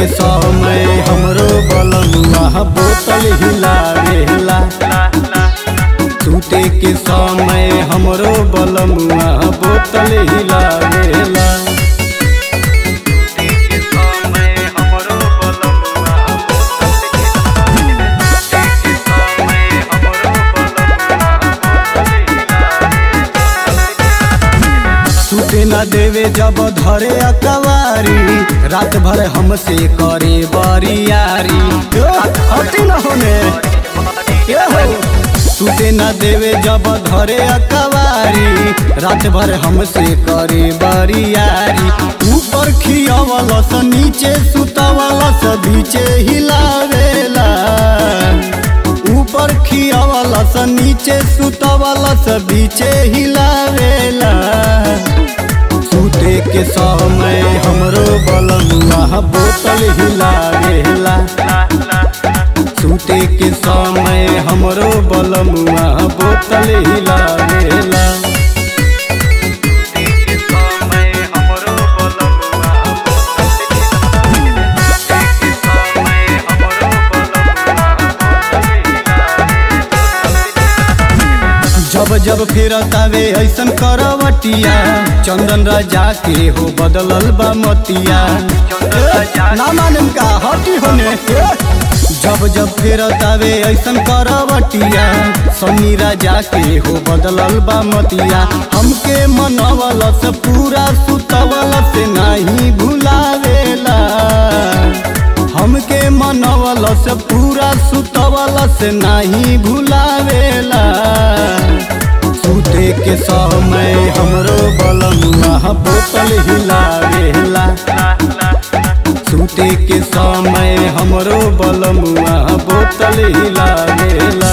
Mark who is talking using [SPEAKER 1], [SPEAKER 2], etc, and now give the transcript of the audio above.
[SPEAKER 1] के समय हमरो बलमुआ बोतल हिलावेला सूते के समय हमरो बलमुआ बोतल हिलावेला सूते न देवे जब धरे अकवारी रात भर हमसे करे बरियारी यो, हटी न होने ये हो सूते न देवे जब धरे अकवारी रात भर हमसे करे बरियारी ऊपर खियावलस नीचे सुतवलस बीचे हिलावेला ऊपर खियावलस नीचे सुतवलस बीचे हिलावेला सूते के समय हमरो बलमुआ बोतल हिलावेला सूते के समय हमरो बलमुआ बोतल हिलावेला जब जब फिरतावे ऐसन करवटिया चंदन राजा के हो बदलल बा मतिया ए, ना मानम का हटी होने ए। जब जब फिरतावे ऐसन करवटिया सन्नी राजा के हो बदलल बा मतिया हमके मनवल से पूरा सुतवल से नहीं भुलावेला हमके मनवल से पूरा सुतवल से नहीं भुलावेला सूते के समय हमरो बलमुआ बोतल हिलावेला सूते के समय हमरो बलमुआ बोतल हिलावेला